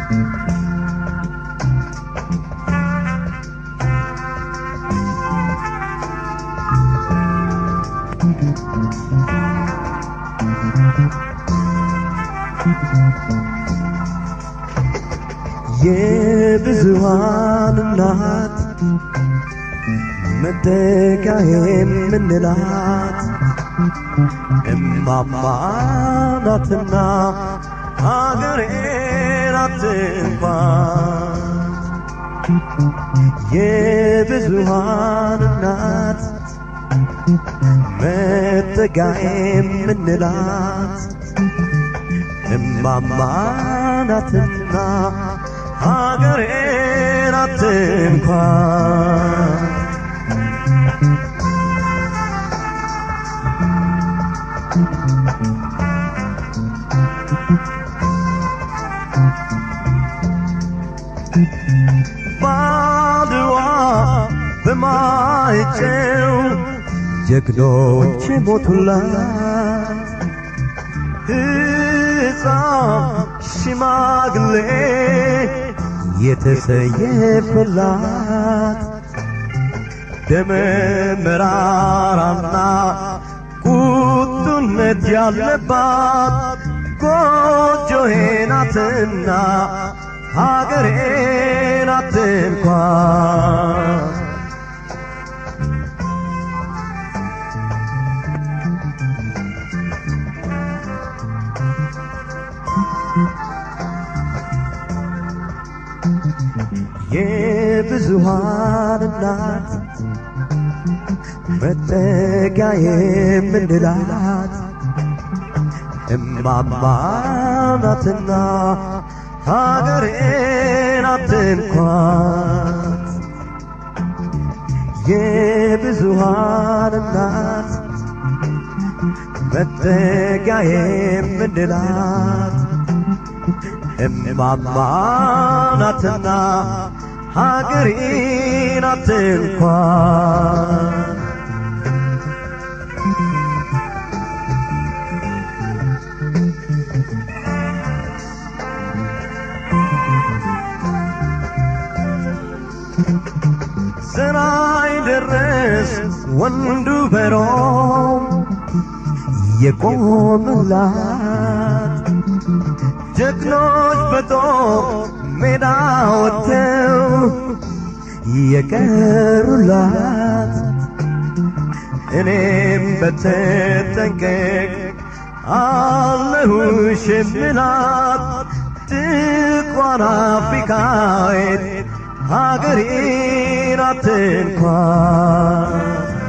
የብዙሃን እናት መጠጊያ የምንላት እማማ ናትና ሀገሬ ናት እንኳን የብዙሃን እናት መጠጊያ የምንላት እማማ ናትና ሀገሬ ናት እንኳን ባድዋ በማይጨው ጀግኖች ሞቱላት ሕፃን ሽማግሌ የተሰየፈላት ደመ መራራና ቁጡነት ያለባት ጎጆዬ ናትና ሀገሬ ናት እንኳን የብዙሃን እናት መጠጊያ የምንላት እማማ ናትና ሀገሬ ናት እንኳን የብዙሃን እናት መጠጊያ የምንላት እማማ ናትና ሀገሬ ናት እንኳን ስራይ ደረስ ወንዱ በሮም የቆመላት ጀግኖች በጦር ሜዳ ወጥተው የቀሩላት እኔም በተጠንቀቅ አለሁሽ የምላት ጥቋር አፍሪካዊት ሀገሬ ናት እንኳን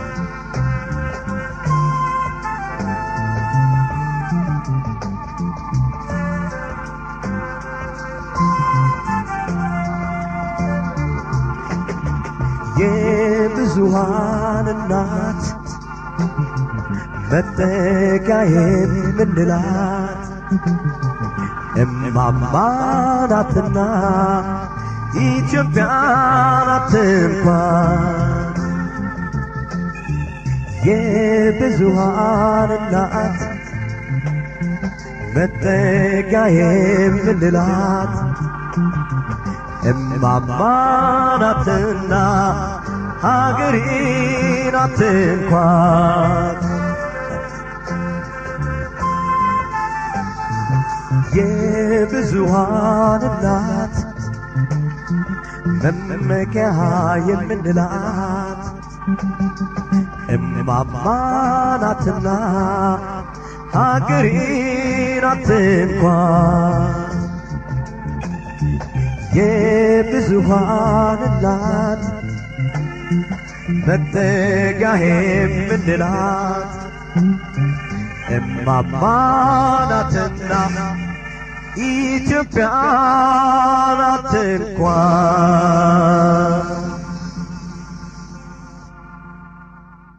የብዙሃን እናት መጠጊያ የምንላት እማማ ናትና ኢትዮጵያ ናት እንኳን የብዙሃን እናት መጠጊያ የምንላት እማማ ናትና ሀገሬ ናት እንኳን የብዙሃን እናት መመኪያ የምንላት እማማ ናትና ሀገሬ ናት እንኳን የብዙሃን እናት መጠጊያ የምንላት እማማ ናትና ኢትዮጵያ ናት እንኳን